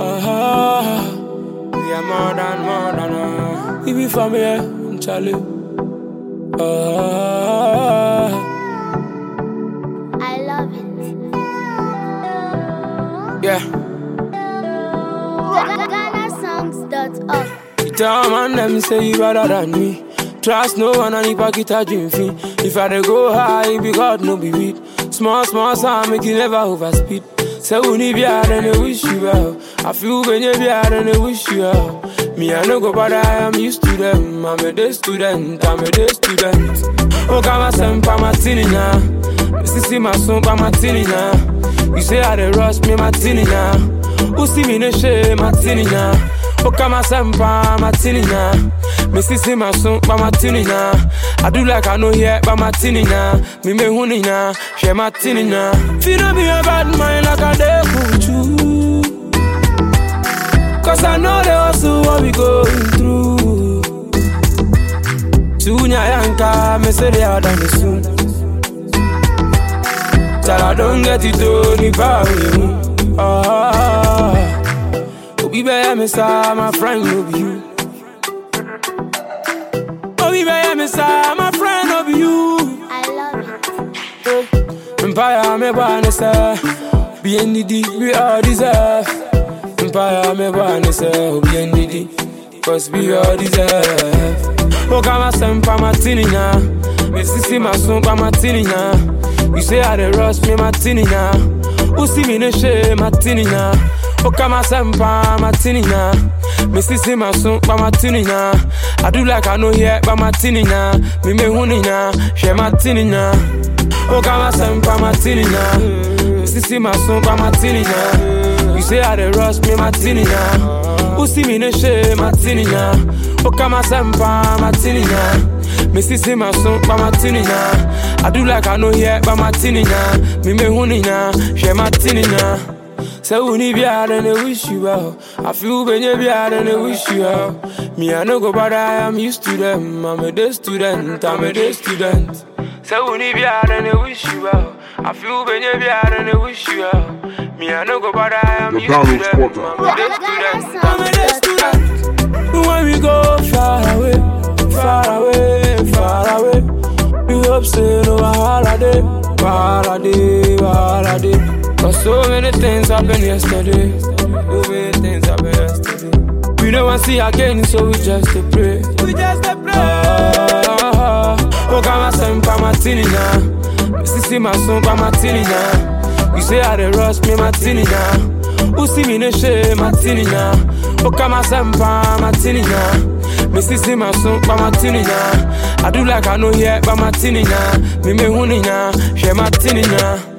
Ah, we are more than more than uh, we be family, Charlie. Ah, I love it. yeah. GhanaSongs.org. You tell man them say you better than me. Trust no one and if I get a dream fee. If I dey go high, it be God no be weed. Small, small sound make you never overspeed. Say we need be hard and they wish you well. I feel when you be hard and they wish you well. Me I no go bother, I am used to them. I'm a day student, I'm a day student. Oh, come on, some pa martini now. Sissy my son pa martini now. You say I dey rush me martini now. Who see me no shame martini now. Oh, come on, some pa martini now. Me sissy my son pa martini now. I do like I know here pa martini now. Me me huni now, share martini now. Feel no be a bad mind like I dey put you. Cause I know the hustle what we going through. Tunya yanka, me say they are done soon. Tell I don't get it done if I win. Ah, Obi be me sa, my friend no be you. Obi be me sa, my friend no be you. I love it. Empire me wanna say, be NDD, we all deserve. Empire me wanna say, be NDD, cause we all deserve. Oh, come on, some pa martini now. Me sissy my son pa martini now. You say I dey rush me martini now. Who see me no shame martini now? Oh, come on, some pa martini now. Me sissy my son pa martini now. I do like I know here pa martini now. Me me huni now, share martini now. Oh, come on, some pa martini now. Me sissy my son pa martini now. You say I dey rush me martini now. Who see me no shame martini now? Oh, come on, some pa martini now. Me sissy my son pa martini now. I do like I know here pa martini now. Me me huni now, share martini now. Say we need be hard and they wish you well. I feel when you be hard and they wish you well. Me I no go bother, I am used to them. I'm a day student, I'm a day student. Say we need be hard and they wish you well. I feel when you be hard and they wish you well. Me I no go bother, I am The used to Donald them. Porter. I'm a day student, I'm a day student. When we go far away, far away, far away. We hope say no holiday, holiday, holiday. Cause so many things happened yesterday. So many things happened yesterday. We don't want to see again, so we just to pray. We just to pray. Ah, oh, come on, some pa martini now. Me sissy my son pa martini now. You say I dey rush me martini now. Who see me no shame martini now? Oh, come on, some pa martini now. Me sissy my son pa martini now. I do like I know here pa martini now. Me me huni now, share martini now.